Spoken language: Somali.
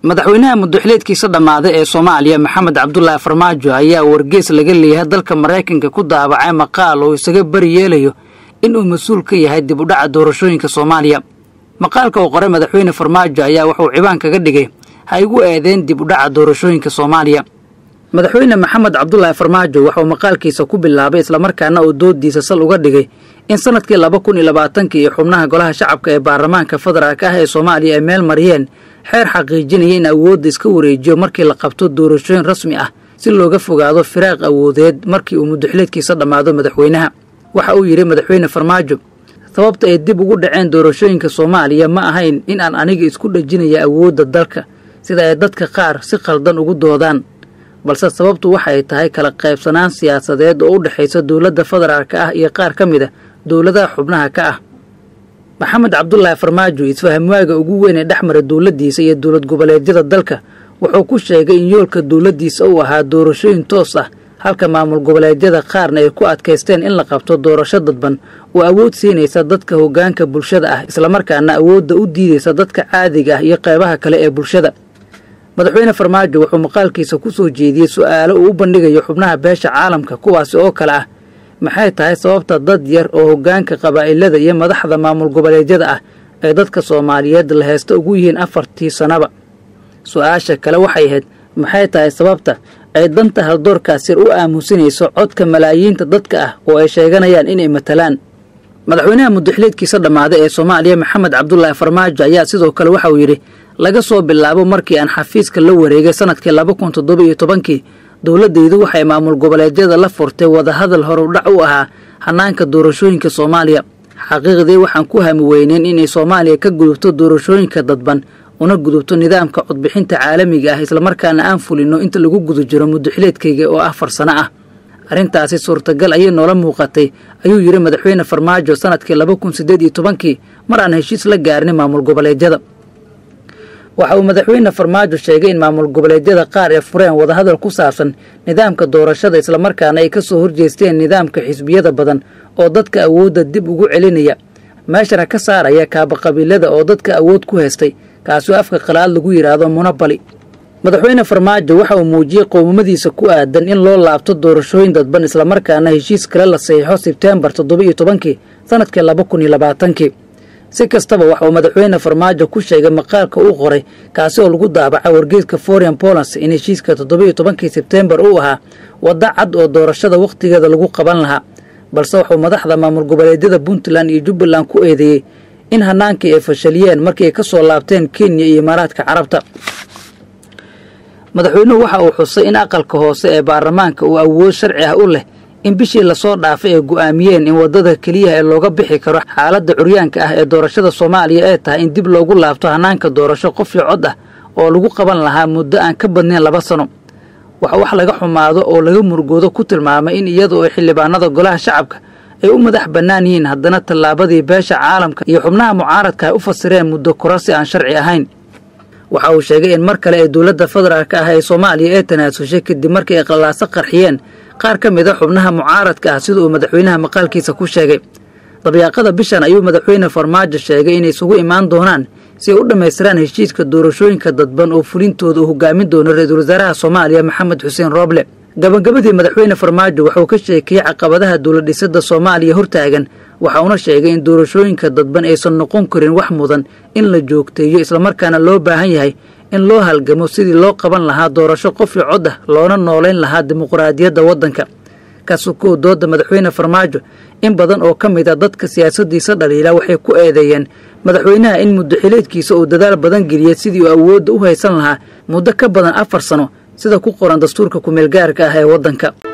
madaxweynaha mudaxileedkiisa dhammaaday ee soomaaliya maxamed cabdulaahi farmaajo ayaa wargees laga leeyahay dalka maraykanka ku daabacay maqaal oo isaga bari yeelayo inuu mas-uul ka yahay dib u dhaca doorashooyinka soomaaliya maqaalka uu qoray madaxweyne farmaajo ayaa wuxuu cibaan kaga dhigay ha igu eedeen dib u dhaca doorashooyinka soomaaliya madaxweyne maxamed cabdulaahi farmaajo waxauu maqaalkiisa ku bilaabay islamarkaana uu doodiisa sal uga dhigay in sanadkii laba kun iyo labaatankii iyo xubnaha golaha shacabka ee baarlamaanka federaalk ah ee soomaaliya ay meel mariyeen xeer xaqiijinaya in awoodda iska wareejiyo markii la qabto doorashooyin rasmi ah si looga fogaado firaaq awoodeed markii uu mudaxileedkiisa dhammaado madaxweynaha waxa uu yidhi madaxweyne farmaajo sababta ay dib ugu dhaceen doorashooyinka soomaaliya ma ahayn in aan aniga isku dhejinaya awoodda dalka sida ay dadka qaar si khaldan ugu doodaan balse sababtu waxay tahay kala qaybsanaan siyaasadeed oo u dhexaysa dowladda federaalka ah iyo qaar ka mid a dowladaha xubnaha ka ah maxamed cabdulaahi farmaajo isfahamwaaga ugu weyn ee dhex mara dowladdiisa iyo dowlad goboleedyada dalka wuxuu ku sheegay in yoolka dowladdiisa uu ahaa doorashooyin toos ah halka maamul goboleedyada qaarna ay ku adkaysteen in la qabto doorasho dadban oo awood siinaysa dadka hoggaanka bulshada ah islamarkaana awoodda u diidaysa dadka caadiga ah iyo qeybaha kale ee bulshada madaxweyne farmaajo wuxuu maqaalkiisa ku soo jeediyey su'aalo uu u bandhigayo xubnaha beesha caalamka kuwaasi oo kale ah maxay tahay sababta dad yar oo hoggaanka qabaa'ilada iyo madaxda maamul goboleedyada ah ee dadka soomaaliyeed la heesta ugu yihiin afartii sannaba su-aasha kale waxay ahayd maxay tahay sababta ay danta haldoorkaas yar u aamusinayso codka malaayiinta dadka ah oo ay sheeganayaan inay matalaan madaxweynaha mudaxileedkiisa dhammaaday ee soomaaliya maxamed cabdulaahi farmaajo ayaa sidoo kale waxa uu yidhi laga soo bilaabo markii aan xafiiska la wareegay sanadkii laba kun toddoba iyo tobankii dowladdaydu waxay maamul goboleedyada la furtay wadahadal horudhac u ahaa hanaanka doorashooyinka soomaaliya xaqiiqdii waxaan ku hami weyneyn inay soomaaliya ka gudubto doorashooyinka dadban una gudubto nidaamka codbixinta caalamiga ah islamarkaana aan fulinno inta lagu guda jiro mudaxileedkayga oo afar sano ah arrintaasi suurtagal ayay noola muuqatay ayuu yidhi madaxweyne farmaajo sanadkii laba kun siddeed iyo tobankii mar aan heshiis la gaarin maamul goboleedyada waxa uu madaxweyne farmaajo sheegay in maamul goboleedyada qaar ee fureen wadahadal ku saabsan nidaamka doorashada islamarkaana ay ka soo horjeesteen nidaamka xisbiyada badan oo dadka awoodda dib ugu celinaya meeshana ka saaraya kaabaqabiilada oo dadka awood ku haystay kaasi oo afka qalaad lagu yidhaahdo monobali madaxweyne farmaajo waxa uu muujiyey qowmamadiisa ku aadan in loo laabto doorashooyin dadban islamarkaana heshiis kale la saxiixo sebteembar toddoba iyo tobankii sanadkii laba kun iyo labaatankii si kastaba waxa uu madaxweyne farmaajo ku sheegay maqaalka uu qoray kaasi oo lagu daabaca wargeeska foreign polans in heshiiska toddoba iyo tobankii sebteembar uu ahaa wadda cad oo doorashada wakhtigeeda lagu qaban lahaa balse wuxuu madaxda maamul goboleedyada puntland iyo jubbaland ku eedeeyey in hanaankii ay fashaliyeen markii ay ka soo laabteen kenya iyo imaaraadka carabta madaxweynuhu waxa uu xusay in aqalka hoose ee baarlamaanka uu awood sharci ah u leh in bishii lasoo dhaafay ay go'aamiyeen in waddada keliyaha ee looga bixi karo xaaladda curyaanka ah ee doorashada soomaaliya ee tahay in dib loogu laabto hanaanka doorasho qof iyo cod ah oo lagu qaban lahaa muddo aan ka badnayn laba sano waxa wax laga xumaado oo laga murgoodo ku tilmaamay in iyada oo xildhibaanada golaha shacabka ay u madax bannaan yihiin haddana tallaabadii beesha caalamka iyo xubnaha mucaaradka ay u fasireen muddo kororsi aan sharci ahayn waxa uu sheegay in mar kale ee dowladda federaalk ah ee soomaaliya ee tanaasushay kadib markii ay qallaaso qarxiyeen qaar ka mid a xubnaha mucaaradka ah sida uu madaxweynaha maqaalkiisa ku sheegay dabyaaqada bishan ayuu madaxweyne farmaajo sheegay inay isugu imaan doonaan si ay u dhammaystiraan heshiiska doorashooyinka dadban oo fulintooda uu hogaamin doono ra-iisul wasaaraha soomaaliya maxamed xuseen rooble gabagabadii madaxweyne farmaajo wuxuu ka sheekiyey caqabadaha dowladhisada soomaaliya hortaagan waxa uuna sheegay in doorashooyinka dadban aysan noqon karin wax mudan in la joogteeyo islamarkaana loo baahan yahay in loo halgamo sidii loo qaban lahaa doorasho qof iyo cod ah loona noolayn lahaa dimuqraadiyadda waddanka kasukow dooda madaxweyne farmaajo in badan oo ka mid a dadka siyaasaddiisa dhaliila waxay ku eedeeyeen madaxweynaha in muddaxileedkiisa uu dadaal badan geliyey sidii uu awoodda u haysan lahaa muddo ka badan afar sano sida ku qoran dastuurka kumeelgaarka ah ee waddanka